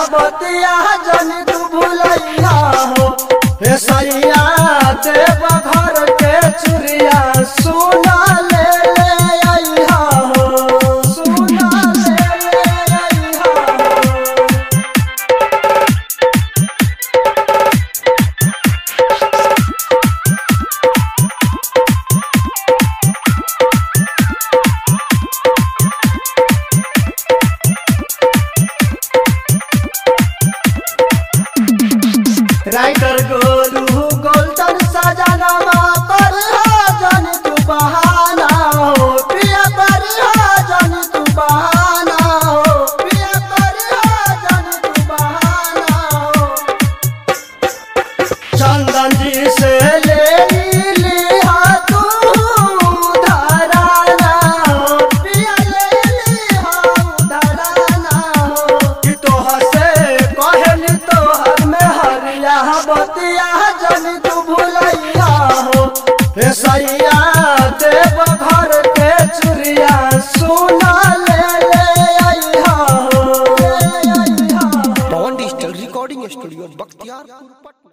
बतिया जन तू भूलैया हो हे सैया देव घर के चुरिया सुना ले ले अइहा हो सुना ले ले अइहा हो राइटर गोलू गोल्डन सजनवा पर जन तू बहाना हो पिया पर जन तू बहाना हो पिया पर जन तू बहाना हो चंदन जी से ले लिया तू धराना हो पिया ले लिया धराना हो कि तोहर से कहल तोहर में हरिया बतिया जन तू भूलैया हो हे सैया देव घर के चुरिया सुना ले ले अइहा हो ले अइहा हो Pawan digital recording studio Bakhtiyarpur Patna